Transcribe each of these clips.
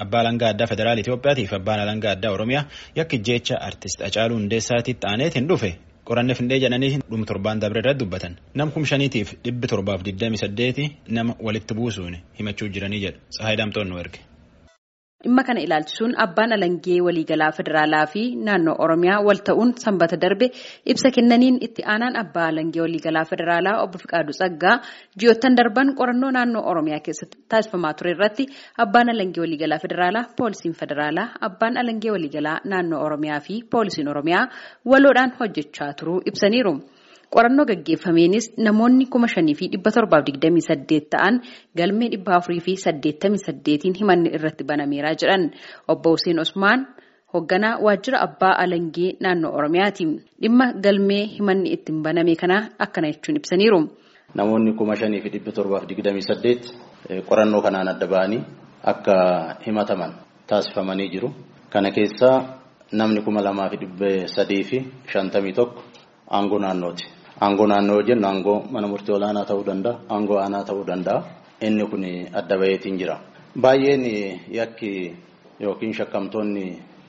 Abbaa Alangaa Addaa Federaala Itoophiyaatiif Abbaan Alangaa Addaa Oromiyaa yakki jecha artist Hacaaluu Hundeessaatiitti aaneetiin dhufe qoranne findee jedhanii dhuma torbaan dabre irratti dubbatan. Nam kum shaniitiif dhibbi torbaaf digdami saddeeti nama walitti buusuun himachuu jiranii jedha. Tsahaay Daamtoon nu erge. Dhimma kana ilaalchisuun abbaan alangee waliigalaa federaalaa fi naannoo Oromiyaa wal ta'uun sanbata darbe ibsa kennaniin itti aanaan abbaa alangee waliigalaa federaalaa obbo Fiqaaduu Tsaggaa ji'oottan darban qorannoo naannoo Oromiyaa keessatti taasifamaa ture irratti abbaan alangee waliigalaa federaalaa poolisiin federaalaa abbaan alangee waliigalaa naannoo Oromiyaa fi poolisiin Oromiyaa waloodhaan hojjechaa turuu ibsaniiru. Qorannoo gaggeeffameenis namoonni kuma shanii fi dhibba torbaaf digdamii saddeet ta'an galmee dhibba afurii fi saddeettamii saddeetiin himanni irratti banameeraa jedhan obbo Hussein Osmaan hoogganaa waajjira abbaa alangee naannoo Oromiyaati. Dhimma galmee himanni ittiin baname kana akkana jechuun ibsaniiru. Namoonni kuma shanii fi dhibba torbaaf digdamii saddeet qorannoo kanaan adda ba'anii akka himataman taasifamanii jiru. Kana keessaa namni kuma lamaa fi dhibba sadii fi shantamii tokko aangoo naannooti. Aangoo naannoo yoo jennu aangoo mana murtii olaanaa ta'uu danda'a, aangoo aanaa ta'uu danda'a. Inni kun adda baheetiin jira. Baay'een yakki yookiin shakkamtoonni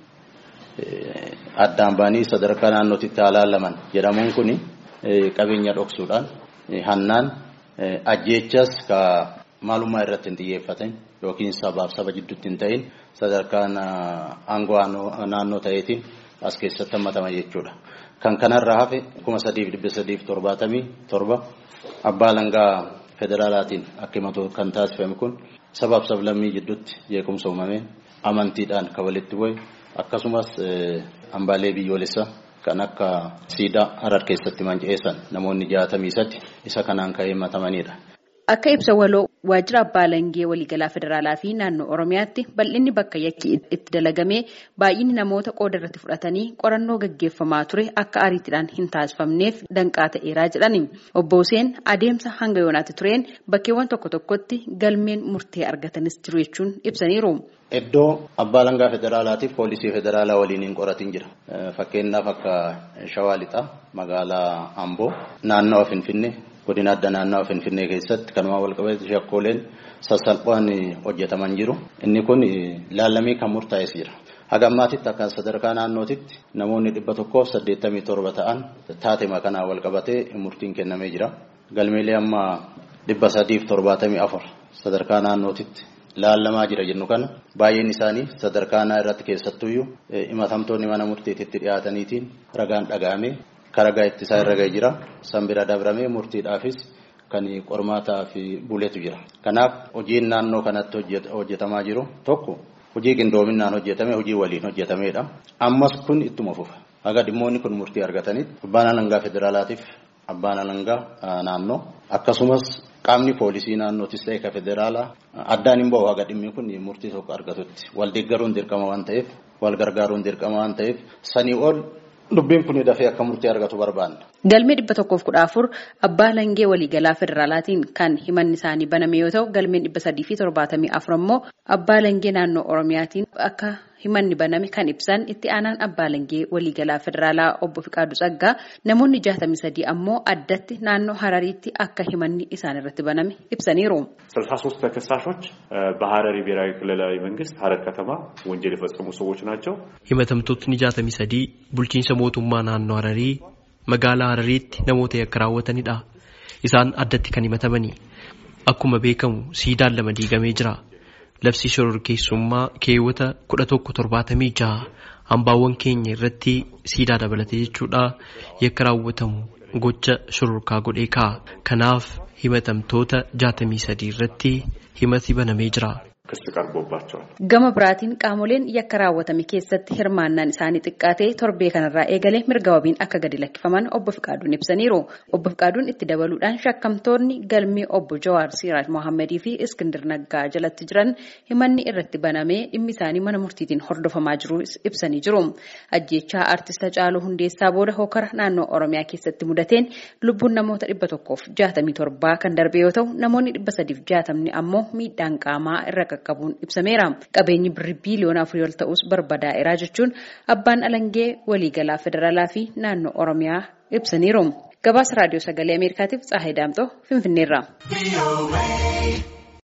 addaan ba'anii sadarkaa naannootitti ilaalaman jedhamuun kun qabeenya dhoksuudhaan hannaan ajjeechas ka maalummaa irratti hin xiyyeeffatin yookiin sabaaf saba jidduutti hin ta'in sadarkaan aangoo naannoo ta'eetiin as keessatti hammatama jechuudha. Kan kanarraa hafe kuma sadiif dhibba sadiif torbaatamii torba abbaa alangaa federaalaatiin akka himatu kan taasifame kun sabaaf sablammii jidduutti jeequmsa uumameen amantiidhaan kan walitti bu'e akkasumas hambaalee biyyoolessaa kan akka siidaa harar keessatti manca'eessan namoonni jaatamii sadi isa kanaan kan himatamanidha. Akka ibsa waloo waajjira abbaa alangee waliigalaa federaalaa fi naannoo Oromiyaatti bal'inni bakka yakki itti dalagamee baay'inni namoota qooda irratti fudhatanii qorannoo gaggeeffamaa ture akka ariitiidhaan hin taasifamneef danqaa ta'eeraa jedhani. Obbo Hussein adeemsa hanga yoonaatti tureen bakkeewwan tokko tokkotti galmeen murtee argatanis jiru jechuun ibsaniiru. Iddoo abbaa alangaa federaalaatiif poolisii federaalaa waliin hin qoratin jira. Fakkeenyaaf akka Shawaa Lixaa magaalaa Amboo naannawa Finfinnee godina adda naannawaa Finfinnee keessatti kanuma walqabate shakkooleen sassalphaan hojjetaman jiru. Inni kun laallamii kan murtaa'es jira. Haga ammaatitti akka sadarkaa naannootitti namoonni dhibba tokkoof saddeettamii torba ta'an taatema kanaan walqabatee murtiin kennamee jira. Galmeelee amma dhibba sadiif torbaatamii afur sadarkaa naannootitti laallamaa jira jennu kana baay'een isaanii sadarkaa naa irratti keessattuyyuu himatamtoonni mana murtiititti dhiyaataniitiin ragaan dhaga'amee karagaa ittisaa irra ga'ee jira. San bira dabramee murtiidhaafis kan qormaataa fi buleetu jira. Kanaaf hojiin naannoo kanatti hojjetamaa jiru tokko hojii qindoominaan hojjetame hojii waliin hojjetamedha. Ammas kun ittuma fufa. Haga dhimmoonni kun murtii argatanitti abbaan alangaa federaalaatiif abbaan alangaa naannoo akkasumas qaamni poolisii naannootis ta'e ka federaalaa addaan hin bahu haga dhimmi kun murtii tokko argatutti. Wal deeggaruun dirqama waan ta'eef wal gargaaruun dirqama waan ta'eef sanii ol Dubbiin kun dafee akka murtii argatu barbaanna. Galmee dhibba tokkoof kudha afur abbaa alangee waliigalaa federaalaatiin kan himanni isaanii baname yoo ta'u galmeen dhibba sadii fi torbaatamii afur ammoo abbaa alangee naannoo oromiyaatiin akka himanni baname kan ibsan itti aanaan abbaa alangee waliigalaa federaalaa obbo Fiqaaduu Tsaggaa namoonni jaatamii sadii ammoo addatti naannoo harariitti akka himanni isaan irratti baname ibsaniiru. ስልሳ ሶስት ተከሳሾች በሀረሪ ብሔራዊ ክልላዊ መንግስት ሀረር ከተማ ወንጀል የፈጸሙ ሰዎች ናቸው። himatamtootni jaatamii sadii bulchiinsa mootummaa naannoo hararii magaalaa harariitti namoota yakka raawwatanidha. Isaan addatti kan himatamani. Akkuma beekamu siidaan lama diigamee jira. Labsi shororkeessummaa keewwata kudha tokko torbaatamii jaha hambaawwan keenya irratti siidaa dabalate jechuudha yakka raawwatamu gocha shororkaa godhee ka'a. Kanaaf himatamtoota jaatamii sadii irratti himati banamee jira. ክስ ቀርቦባቸዋል። Gama biraatiin qaamoleen yakka raawwatame keessatti hirmaannaan isaanii xiqqaatee torbee kanarraa eegalee mirga wabiin akka gadi lakkifaman obbo Fiqaaduun ibsaniiru. Obbo Fiqaaduun itti dabaluudhaan shakkamtoonni galmee obbo Jawaar Siraaj Mohammadii fi Iskindir Naggaa jalatti jiran himanni irratti banamee dhimmi isaanii mana murtiitiin hordofamaa jiru ibsanii jiru. Ajjeechaa artista Hacaaluu Hundeessaa booda hokara naannoo Oromiyaa keessatti mudateen lubbuun namoota dhibba tokkoof jaatamii torbaa kan darbe yoo ta'u namoonni dhibba sadiif jaatamni ammoo miidhaan qaamaa irra qaqqabuun ibsameera. Qabeenyi birrii biiliyoona afurii ol ta'us barbadaa'eera jechuun abbaan alangee waliigalaa federaalaa fi naannoo Oromiyaa ibsaniiru. Gabaasa raadiyoo sagalee Ameerikaatiif Tsaahay Daamtoo Finfinneerraa.